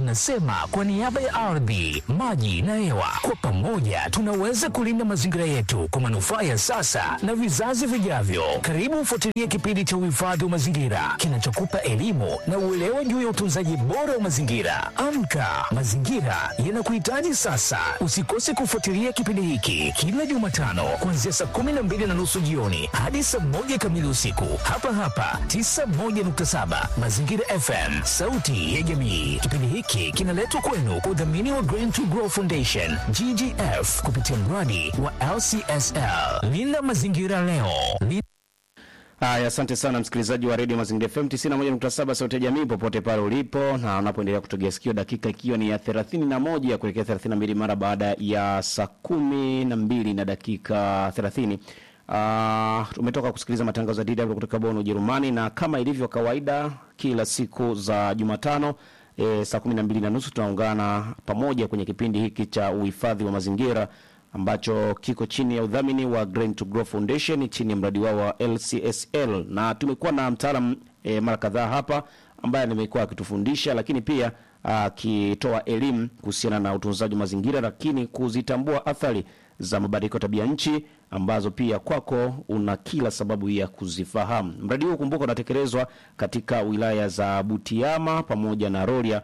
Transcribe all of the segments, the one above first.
tunasema kwa niaba ya ardhi, maji na hewa, kwa pamoja tunaweza kulinda mazingira yetu kwa manufaa ya sasa na vizazi vijavyo. Karibu ufuatilie kipindi cha uhifadhi wa mazingira kinachokupa elimu na uelewa juu ya utunzaji bora wa mazingira. Amka, mazingira yanakuhitaji sasa. Usikose kufuatilia kipindi hiki kila Jumatano kuanzia saa kumi na mbili na nusu jioni hadi saa moja kamili usiku hapa hapa 91.7 Mazingira FM, sauti ya jamii. Kipindi hiki kinaletwa kwenu kwa udhamini wa Green to Grow Foundation GGF kupitia mradi wa LCSL. Linda mazingira leo. Linda Haya, asante sana msikilizaji wa redio Mazingira FM 91.7 sauti ya jamii popote pale ulipo na unapoendelea kutegea sikio, dakika ikiwa ni ya 31 kuelekea 32 mara baada ya saa kumi na mbili na dakika 30. Uh, tumetoka kusikiliza matangazo ya DW kutoka Bonn Ujerumani, na kama ilivyo kawaida kila siku za Jumatano e, saa kumi na mbili na nusu tunaungana pamoja kwenye kipindi hiki cha uhifadhi wa mazingira ambacho kiko chini ya udhamini wa Green to Grow Foundation chini ya mradi wao wa LCSL, na tumekuwa na mtaalam e, mara kadhaa hapa ambaye nimekuwa akitufundisha lakini pia akitoa elimu kuhusiana na utunzaji wa mazingira, lakini kuzitambua athari za mabadiliko ya tabia nchi ambazo pia kwako una kila sababu ya kuzifahamu. Mradi huu kumbuka, unatekelezwa katika wilaya za Butiama pamoja na Rorya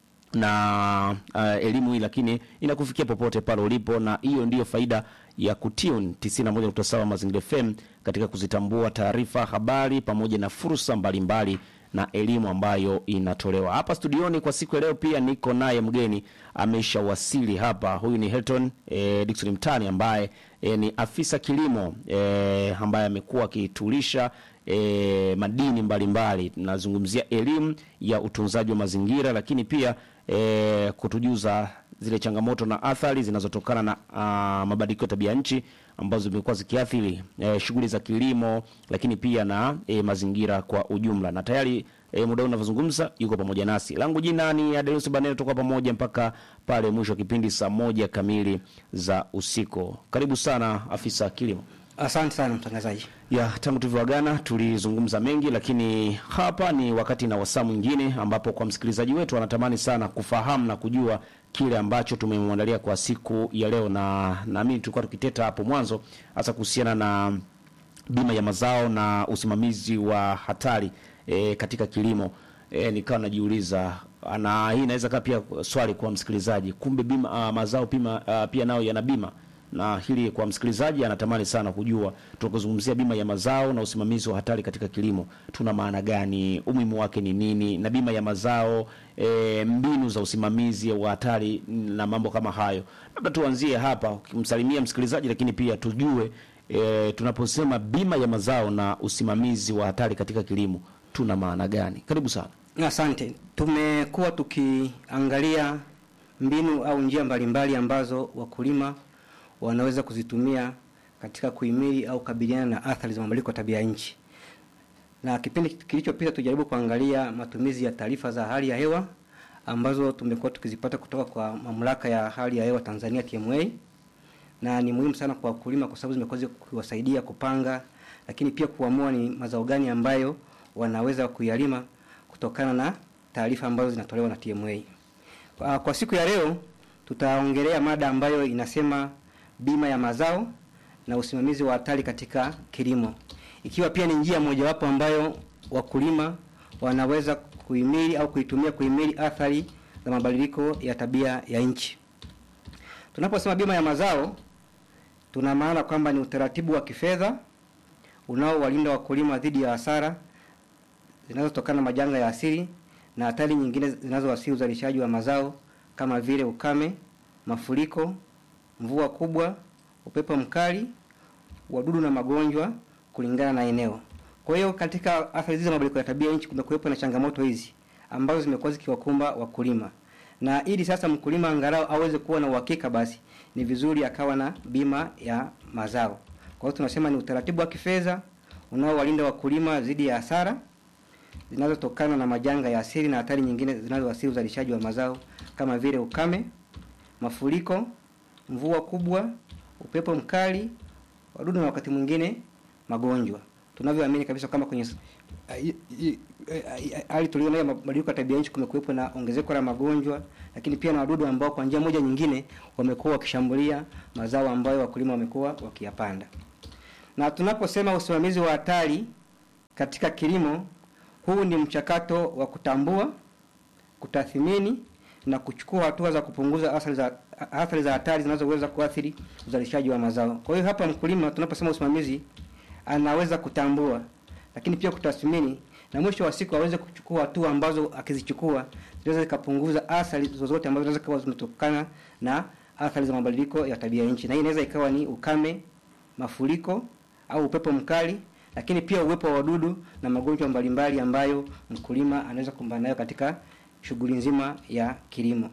na uh, elimu hii lakini inakufikia popote pale ulipo, na hiyo ndiyo faida ya kutune 91.7 Mazingira FM katika kuzitambua taarifa, habari pamoja na fursa mbalimbali na elimu ambayo inatolewa hapa studioni. Kwa siku ya leo pia niko naye mgeni ameshawasili hapa. Huyu ni Hilton eh, Dickson Mtani ambaye eh, ni afisa kilimo eh, ambaye amekuwa akitulisha e, madini mbalimbali. Tunazungumzia elimu ya utunzaji wa mazingira, lakini pia e, kutujuza zile changamoto na athari zinazotokana na a, mabadiliko ya tabia nchi ambazo zimekuwa zikiathiri e, shughuli za kilimo, lakini pia na e, mazingira kwa ujumla. Na tayari e, muda unavyozungumza yuko pamoja nasi. Langu jina ni Adeus Banero, toka pamoja mpaka pale mwisho wa kipindi saa moja kamili za usiku. Karibu sana afisa kilimo. Asante sana mtangazaji. Ya, tangu tulivyoagana tulizungumza mengi, lakini hapa ni wakati na wasaa mwingine ambapo kwa msikilizaji wetu anatamani sana kufahamu na kujua kile ambacho tumemwandalia kwa siku ya leo, na naamini tulikuwa tukiteta hapo mwanzo hasa kuhusiana na bima ya mazao na usimamizi wa hatari e, katika kilimo. E, nikawa najiuliza na hii inaweza kaa pia swali kwa msikilizaji, kumbe bima a, mazao pima, a, pia nao yana bima na hili kwa msikilizaji anatamani sana kujua, tunapozungumzia bima ya mazao na usimamizi wa hatari katika kilimo tuna maana gani? Umuhimu wake ni nini? Na bima ya mazao e, mbinu za usimamizi wa hatari na mambo kama hayo. Labda tuanzie hapa ukimsalimia msikilizaji, lakini pia tujue e, tunaposema bima ya mazao na usimamizi wa hatari katika kilimo tuna maana gani? Karibu sana. Asante. Tumekuwa tukiangalia mbinu au njia mbalimbali ambazo wakulima wanaweza kuzitumia katika kuhimili au kukabiliana na athari za mabadiliko ya tabia nchi. Na kipindi kilichopita tujaribu kuangalia matumizi ya taarifa za hali ya hewa ambazo tumekuwa tukizipata kutoka kwa mamlaka ya hali ya hewa Tanzania TMA, na ni muhimu sana kwa wakulima kwa sababu zimekuwa kuwasaidia kupanga, lakini pia kuamua ni mazao gani ambayo wanaweza kuyalima kutokana na taarifa ambazo zinatolewa na TMA. Kwa, kwa siku ya leo tutaongelea mada ambayo inasema bima ya mazao na usimamizi wa hatari katika kilimo, ikiwa pia ni njia mojawapo ambayo wakulima wanaweza kuhimili au kuitumia kuhimili athari za mabadiliko ya tabia ya nchi. Tunaposema bima ya mazao, tuna maana kwamba ni utaratibu wa kifedha unaowalinda wakulima dhidi ya hasara zinazotokana na majanga ya asili na hatari nyingine zinazowasili uzalishaji wa mazao kama vile ukame, mafuriko, mvua kubwa, upepo mkali, wadudu na magonjwa kulingana na eneo. Kwa hiyo katika athari hizi za mabadiliko ya tabia nchi kumekuwepo na changamoto hizi ambazo zimekuwa zikiwakumba wakulima, na ili sasa mkulima angalau aweze kuwa na uhakika, basi ni vizuri akawa na bima ya mazao. Kwa hiyo tunasema ni utaratibu wa kifedha unaowalinda wakulima dhidi ya hasara zinazotokana na majanga ya asili na hatari nyingine zinazoathiri uzalishaji wa mazao kama vile ukame, mafuriko, mvua kubwa, upepo mkali, wadudu na wakati mwingine magonjwa. Tunavyoamini kabisa kama kwenye Uh, i- i- eh, hali tuliona ya mabadiliko ya tabia nchi kumekuwepo na ongezeko la magonjwa, lakini pia na wadudu ambao kwa njia moja nyingine wamekuwa wakishambulia mazao ambayo wakulima wamekuwa wakiyapanda. Na tunaposema usimamizi wa hatari katika kilimo, huu ni mchakato wa kutambua, kutathmini na kuchukua hatua za kupunguza athari za athari za hatari zinazoweza kuathiri uzalishaji wa mazao. Kwa hiyo hapa mkulima, tunaposema usimamizi, anaweza kutambua, lakini pia kutathmini na mwisho wa siku aweze kuchukua hatua ambazo akizichukua zinaweza zikapunguza athari zozote ambazo zinaweza kuwa zimetokana na athari za mabadiliko ya tabia nchi, na hii inaweza ikawa ni ukame, mafuriko au upepo mkali, lakini pia uwepo wa wadudu na magonjwa mbalimbali ambayo mkulima anaweza kukumbana nayo katika shughuli nzima ya kilimo.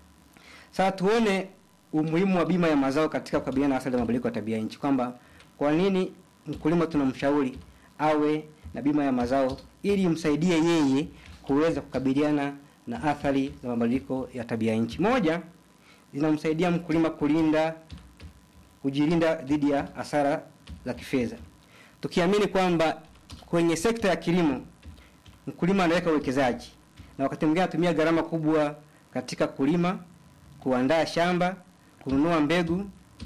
Sasa tuone umuhimu wa bima ya mazao katika kukabiliana na athari za mabadiliko ya tabia nchi, kwamba kwa nini mkulima tunamshauri awe na bima ya mazao ili imsaidie yeye kuweza kukabiliana na athari za mabadiliko ya tabia nchi. Moja, zinamsaidia mkulima kulinda kujilinda dhidi ya hasara za kifedha, tukiamini kwamba kwenye sekta ya kilimo mkulima anaweka uwekezaji na wakati mwingine anatumia gharama kubwa katika kulima, kuandaa shamba, kununua mbegu,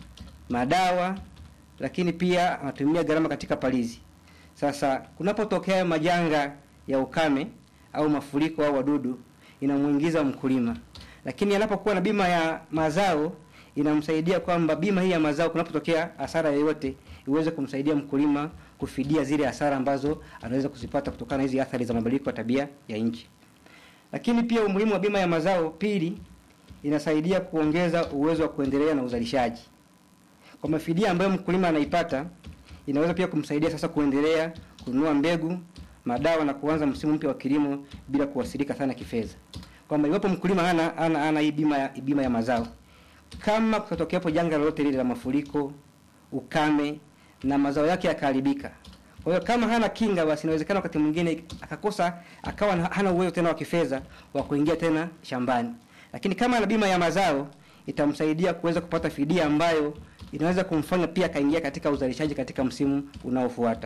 madawa, lakini pia anatumia gharama katika palizi. Sasa kunapotokea majanga ya ukame au mafuriko au wadudu, inamuingiza mkulima, lakini anapokuwa na bima ya mazao inamsaidia kwamba bima hii ya mazao kunapotokea hasara yoyote iweze kumsaidia mkulima kufidia zile hasara ambazo anaweza kuzipata kutokana na hizi athari za mabadiliko ya tabia ya nchi. Lakini pia umuhimu wa bima ya mazao, pili, inasaidia kuongeza uwezo wa kuendelea na uzalishaji. Kwa mafidia ambayo mkulima anaipata, inaweza pia kumsaidia sasa kuendelea kununua mbegu, madawa na kuanza msimu mpya wa kilimo bila kuwasilika sana kifedha. Kwamba iwapo mkulima hana hana, hana hii bima ya, bima ya mazao, kama kutokeapo janga lolote lile la mafuriko, ukame na mazao yake yakaharibika, kwa hiyo kama hana kinga, basi inawezekana wakati mwingine akakosa akawa na- hana uwezo tena wa kifedha wa kuingia tena shambani. Lakini kama ana bima ya mazao itamsaidia kuweza kupata fidia ambayo inaweza kumfanya pia akaingia katika uzalishaji katika msimu unaofuata.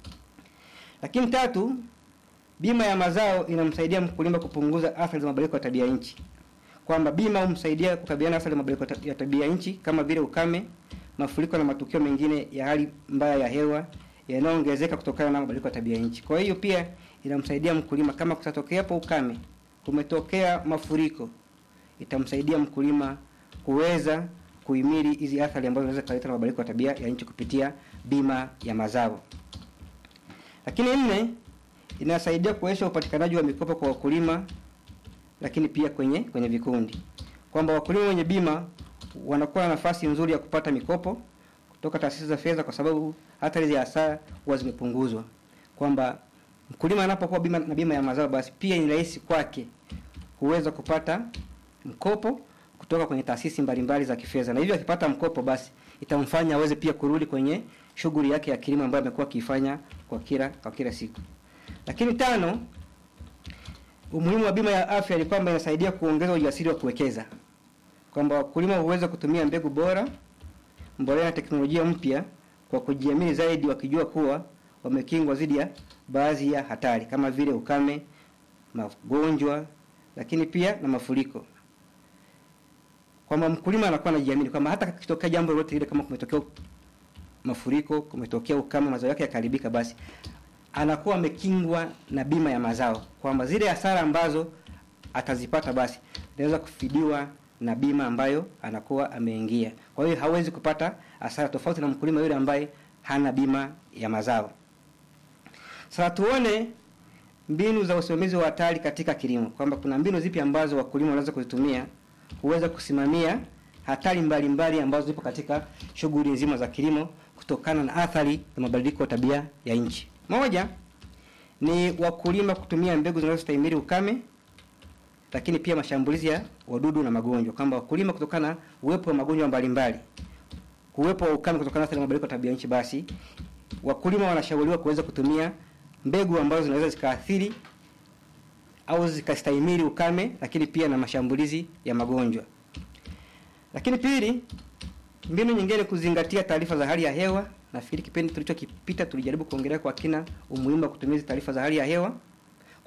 Lakini tatu, bima ya mazao inamsaidia mkulima kupunguza athari za mabadiliko ya tabia nchi, kwamba bima humsaidia kukabiliana na athari za mabadiliko ya ta- ya tabia nchi kama vile ukame, mafuriko na matukio mengine ya hali mbaya ya hewa yanayoongezeka kutokana na mabadiliko ya tabia nchi. Kwa hiyo pia inamsaidia mkulima kama kutatokea hapo ukame, kumetokea mafuriko, itamsaidia mkulima kuweza kuhimili hizi athari ambazo zinaweza kuleta na mabadiliko ya tabia ya nchi kupitia bima ya mazao. Lakini nne, inasaidia kuwezesha upatikanaji wa mikopo kwa wakulima, lakini pia kwenye kwenye vikundi, kwamba wakulima wenye bima wanakuwa na nafasi nzuri ya kupata mikopo kutoka taasisi za fedha, kwa sababu athari za hasara huwa zimepunguzwa, kwamba mkulima anapokuwa bima na bima ya mazao, basi pia ni rahisi kwake kuweza kupata mkopo kutoka kwenye taasisi mbalimbali za kifedha, na hivyo akipata mkopo, basi itamfanya aweze pia kurudi kwenye shughuli yake ya kilimo ambayo amekuwa akifanya kwa kila kwa kila siku. Lakini tano, umuhimu wa bima ya afya ni kwamba inasaidia kuongeza ujasiri wa kuwekeza, kwamba wakulima huweza kutumia mbegu bora, mbolea na teknolojia mpya kwa kujiamini zaidi, wakijua kuwa wamekingwa dhidi ya baadhi ya hatari kama vile ukame, magonjwa, lakini pia na mafuriko kwamba mkulima anakuwa anajiamini kwamba hata kitokea jambo lolote lile, kama kumetokea mafuriko, kumetokea ukame, mazao yake yakaharibika, basi anakuwa amekingwa na bima ya mazao, kwamba zile hasara ambazo atazipata basi zinaweza kufidiwa na bima ambayo anakuwa ameingia. Kwa hiyo hawezi kupata hasara, tofauti na mkulima yule ambaye hana bima ya mazao. Sasa tuone mbinu za usimamizi wa hatari katika kilimo, kwamba kuna mbinu zipi ambazo wakulima wanaweza kuzitumia kuweza kusimamia hatari mbalimbali ambazo zipo katika shughuli nzima za kilimo kutokana na athari za mabadiliko ya tabia ya nchi. Moja ni wakulima kutumia mbegu zinazostahimili ukame, lakini pia mashambulizi ya wadudu na magonjwa, kwamba wakulima kutokana na uwepo wa magonjwa mbalimbali, uwepo wa ukame kutokana na athari za mabadiliko ya tabia nchi, basi wakulima wanashauriwa kuweza kutumia mbegu ambazo zinaweza zikaathiri au zikastahimili ukame, lakini pia na mashambulizi ya magonjwa. Lakini pili, mbinu nyingine kuzingatia taarifa za hali ya hewa. Nafikiri kipindi tulichokipita tulijaribu kuongelea kwa kina umuhimu wa kutumia hizi taarifa za hali ya hewa,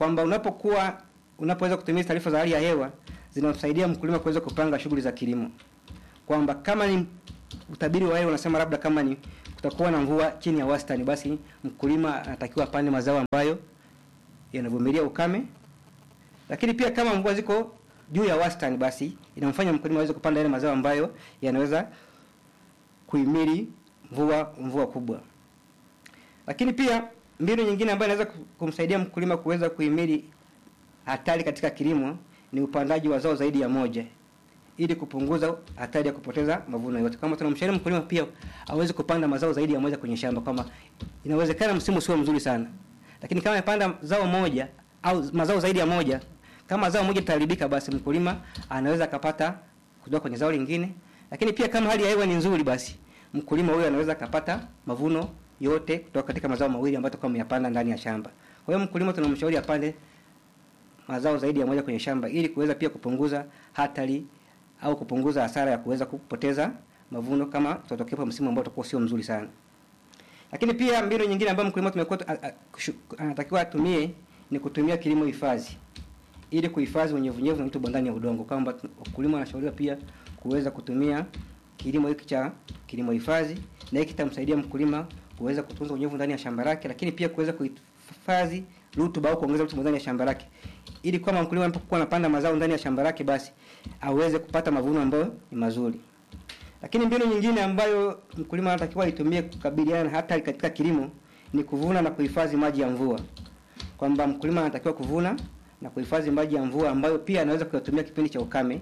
kwamba unapokuwa unapoweza kutumia taarifa za hali ya hewa zinamsaidia mkulima kuweza kupanga shughuli za kilimo, kwamba kama ni utabiri wa hewa unasema labda kama ni kutakuwa na mvua chini ya wastani, basi mkulima anatakiwa apande mazao ambayo yanavumilia ukame. Lakini pia kama mvua ziko juu ya wastani, basi inamfanya mkulima aweze kupanda yale mazao ambayo yanaweza kuhimili mvua mvua kubwa. Lakini pia mbinu nyingine ambayo inaweza kumsaidia mkulima kuweza kuhimili hatari katika kilimo ni upandaji wa zao zaidi ya moja ili kupunguza hatari ya kupoteza mavuno yote. Kama tunamshauri mkulima pia aweze kupanda mazao zaidi ya moja kwenye shamba, kama inawezekana msimu sio mzuri sana, lakini kama amepanda zao moja au mazao zaidi ya moja, kama zao moja litaharibika, basi mkulima anaweza akapata kutoka kwenye zao lingine. Lakini pia kama hali ya hewa ni nzuri, basi mkulima huyo anaweza akapata mavuno yote kutoka katika mazao mawili ambayo atakuwa ameyapanda ndani ya shamba. Kwa hiyo mkulima tunamshauri apande mazao zaidi ya moja kwenye shamba ili kuweza pia kupunguza hatari au kupunguza hasara ya kuweza kupoteza mavuno kama tutatokea msimu ambao utakuwa sio mzuri sana. Lakini pia mbinu nyingine ambayo mkulima tumekuwa anatakiwa atumie ni kutumia kilimo hifadhi ili kuhifadhi unyevunyevu na rutuba ndani ya udongo, kwamba wakulima wanashauriwa pia kuweza kutumia kilimo hiki cha kilimo hifadhi, na hiki kitamsaidia mkulima kuweza kutunza unyevu ndani ya shamba lake, lakini pia kuweza kuhifadhi rutuba au kuongeza rutuba ndani ya shamba lake, ili kama mkulima anapokuwa anapanda mazao ndani ya shamba lake, basi aweze kupata mavuno ambayo ni mazuri. Lakini mbinu nyingine ambayo mkulima anatakiwa aitumie kukabiliana na hatari katika kilimo ni kuvuna na kuhifadhi maji ya mvua, kwamba mkulima anatakiwa kuvuna na kuhifadhi maji ya mvua ambayo pia anaweza kuyatumia kipindi cha ukame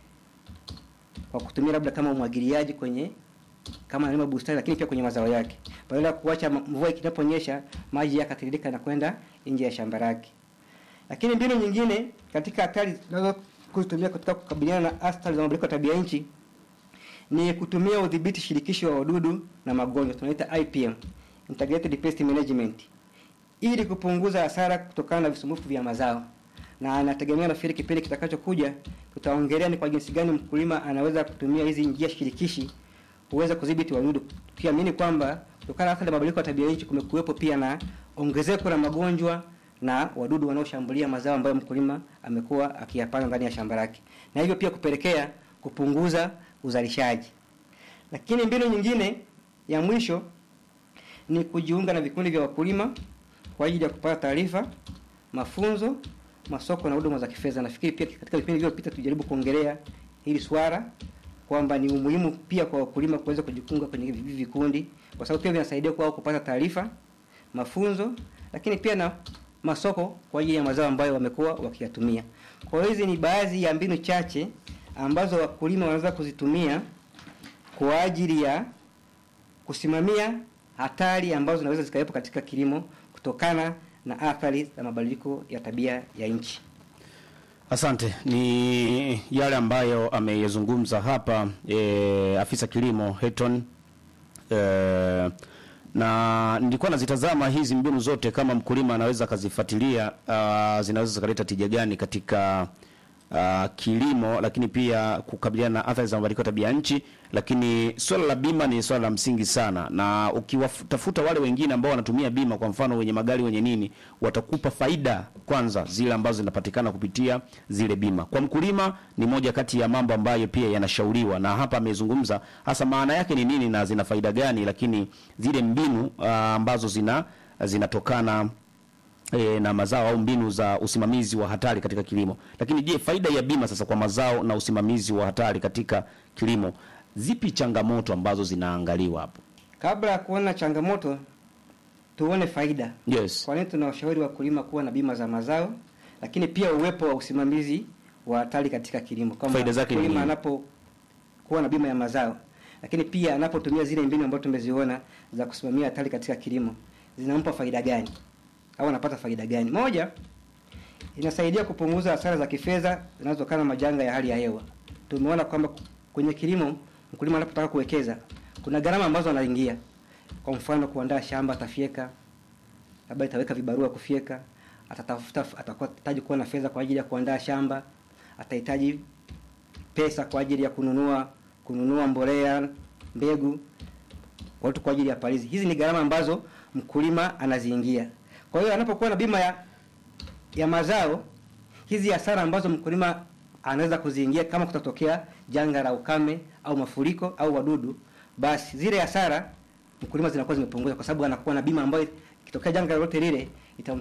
kwa kutumia labda kama umwagiliaji kwenye kama analima bustani, lakini pia kwenye mazao yake, badala ya kuacha mvua inaponyesha maji yakatiririka na kwenda nje ya shamba lake. Lakini mbinu nyingine katika hatari tunaweza kuzitumia katika kukabiliana na athari za mabadiliko ya tabia nchi ni kutumia udhibiti shirikishi wa wadudu na magonjwa, tunaita IPM, Integrated Pest Management, ili kupunguza hasara kutokana na visumbufu vya mazao. Na anategemea nafikiri kipindi kitakachokuja tutaongelea ni kwa jinsi gani mkulima anaweza kutumia hizi njia shirikishi kuweza kudhibiti wadudu, tukiamini kwamba kutokana na athari ya mabadiliko ya tabia nchi kumekuwepo pia na ongezeko la magonjwa na wadudu wanaoshambulia mazao ambayo mkulima amekuwa akiyapanda ndani ya shamba lake, na hivyo pia kupelekea kupunguza uzalishaji. Lakini mbinu nyingine ya mwisho ni kujiunga na vikundi vya wakulima kwa ajili ya kupata taarifa, mafunzo, masoko na huduma za kifedha. Nafikiri pia katika vipindi vilivyopita tujaribu kuongelea hili swala kwamba ni umuhimu pia kwa wakulima kuweza kujiunga kwenye hivi vikundi, kwa sababu pia vinasaidia kwao kupata taarifa, mafunzo, lakini pia na masoko kwa ajili ya mazao ambayo wamekuwa wakiyatumia. Kwa hiyo hizi ni baadhi ya mbinu chache ambazo wakulima wanaweza kuzitumia kwa ajili ya kusimamia hatari ambazo zinaweza zikawepo katika kilimo kutokana na athari za mabadiliko ya tabia ya nchi. Asante. Ni yale ambayo ameyazungumza hapa e, afisa kilimo Heton e, na nilikuwa nazitazama hizi mbinu zote, kama mkulima anaweza akazifuatilia, uh, zinaweza zikaleta tija gani katika uh, kilimo, lakini pia kukabiliana na athari za mabadiliko ya tabia nchi. Lakini swala la bima ni swala la msingi sana, na ukiwatafuta wale wengine ambao wanatumia bima, kwa mfano wenye magari wenye nini, watakupa faida kwanza zile ambazo zinapatikana kupitia zile bima. Kwa mkulima ni moja kati ya mambo ambayo pia yanashauriwa, na hapa amezungumza hasa maana yake ni nini na zina faida gani, lakini zile mbinu uh, ambazo zina zinatokana e, na mazao au mbinu za usimamizi wa hatari katika kilimo. Lakini je, faida ya bima sasa kwa mazao na usimamizi wa hatari katika kilimo, zipi changamoto ambazo zinaangaliwa hapo? Kabla ya kuona changamoto, tuone faida. Yes. Kwa nini tunawashauri wakulima kuwa na bima za mazao, lakini pia uwepo wa usimamizi wa hatari katika kilimo, kama Faida zake ni mkulima nini? anapokuwa na bima ya mazao, lakini pia anapotumia zile mbinu ambazo tumeziona za kusimamia hatari katika kilimo, zinampa faida gani au anapata faida gani? Moja, inasaidia kupunguza hasara za kifedha zinazotokana na majanga ya hali ya hewa. Tumeona kwamba kwenye kilimo mkulima anapotaka kuwekeza kuna gharama ambazo anaingia. Kwa mfano, kuandaa shamba, atafyeka, labda itaweka vibarua kufyeka, atatafuta, atakuwa atahitaji kuwa na fedha kwa ajili ya kuandaa shamba, atahitaji pesa kwa ajili ya kununua kununua mbolea, mbegu, watu kwa ajili ya palizi. Hizi ni gharama ambazo mkulima anaziingia. Kwa hiyo anapokuwa na bima ya ya mazao, hizi hasara ambazo mkulima anaweza kuziingia kama kutatokea janga la ukame au mafuriko au wadudu, basi zile hasara mkulima zinakuwa zimepunguzwa, kwa sababu anakuwa na bima ambayo ikitokea janga lolote lile itam